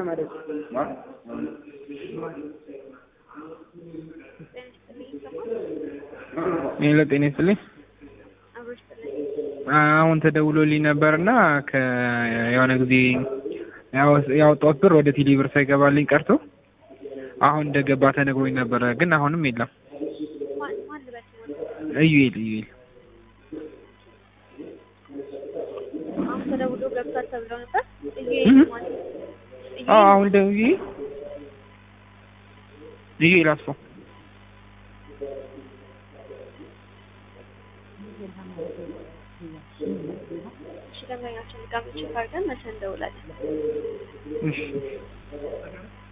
ሄሎ ጤና ይስጥልኝ። አሁን ተደውሎልኝ ነበርና የሆነ ጊዜ ያወጣሁት ብር ወደ ቴሌ ብር ሳይገባልኝ ቀርቶ አሁን እንደገባ ተነግሮኝ ነበረ፣ ግን አሁንም የለም። እዩኤል እዩኤል አሁን ተደውሎ ገብቷል ተብሎ ነበር። አዎ አሁን ደውዬ እዩኤል አስፋው እሺ ደንበኛችን ጋር ቼክ አድርገን መልሰን እንደውላለን። እሺ